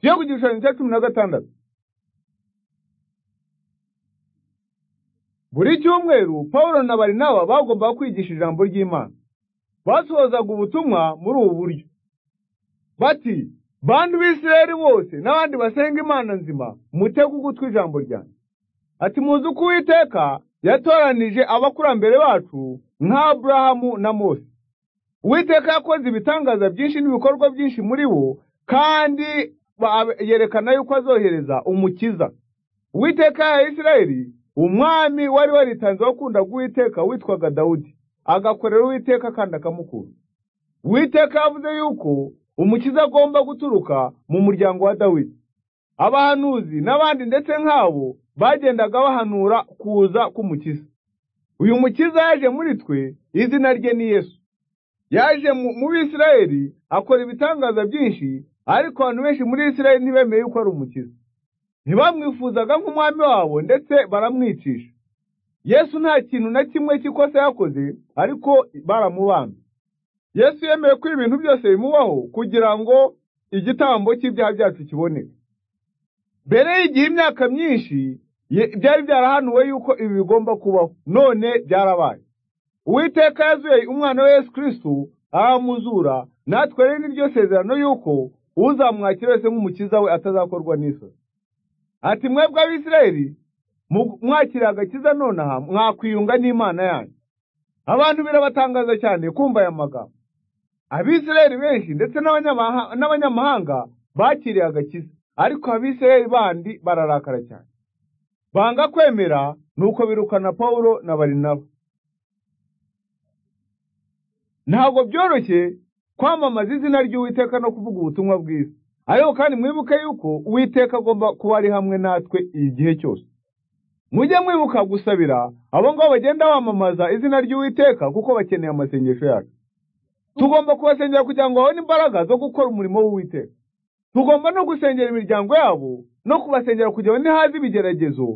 yo ku gishushanyo cya cumi na gatandatu buri cyumweru pawulo na barinaba bagombaga kwigisha ijambo ry'imana basohozaga ubutumwa muri ubu buryo bati bantu b'isirayeli bose n'abandi basenga imana nzima mutege ugutwi ijambo ryanjye ati muzi uko uwiteka yatoranije abakurambere bacu nka aburahamu na mose uwiteka yakoze ibitangaza byinshi n'ibikorwa byinshi muri bo kandi yerekana yuko azohereza umukiza uwiteka ya isirayeli umwami wari waritanze wakundaga uwiteka witwaga dawudi agakorera uwiteka kandi akamukunda uwiteka yavuze yuko umukiza agomba guturuka mu muryango wa dawidi abahanuzi n'abandi ndetse nk'abo bagendaga bahanura kuza k'umukiza uyu mukiza yaje muri twe izina rye ni yesu yaje mu bisirayeli akora ibitangaza byinshi ariko abantu benshi muri isirayeli ntibemeye yuko ari umukiza ntibamwifuzaga nk'umwami wabo ndetse baramwicisha yesu nta kintu na kimwe cy'ikosa yakoze ariko baramubambye yesu yemeye ko ibintu byose bimubaho kugira ngo igitambo cy'ibyaha byacu kiboneke mbere y'igihe imyaka myinshi byari byarahanuwe yuko ibi bigomba kubaho none byarabaye uwiteka yazuye umwana wa yesu kirisitu aramuzura natwe rero ni ryo sezerano yuko uzamwakira wese nk'umukiza we atazakorwa n'isoni ati mwebwe abisirayeli mwakira agakiza nonaha mwakwiyunga n'imana yanyu abantu birabatangaza cyane kumva aya magambo abisirayeli benshi ndetse n'abanyamahanga bakiriye agakiza ariko abisirayeli bandi bararakara cyane banga kwemera nuko birukana pawulo na barinaba ntabwo byoroshye kwamamaza izina ry'uwiteka no kuvuga ubutumwa bwiza ariko kandi mwibuke yuko uwiteka agomba kuba ari hamwe natwe igihe cyose mujye mwibuka gusabira abo ngabo bagenda bamamaza izina ry'uwiteka kuko bakeneye amasengesho yacu tugomba kubasengera kugira ngo babone imbaraga zo gukora umurimo w'uwiteka tugomba no gusengera imiryango yabo no kubasengera kugira ngo nihaza ibigeragezo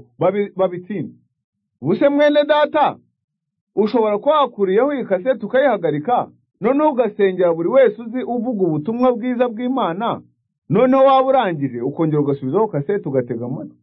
babitsinde ubuse mwene data ushobora kuba wakuriyeho iyi kaseti ukayihagarika noneho ugasengera buri wese uzi uvuga ubutumwa bwiza bw'imana noneho waba urangije ukongera ugasubizaho kaseti ugatega amatwi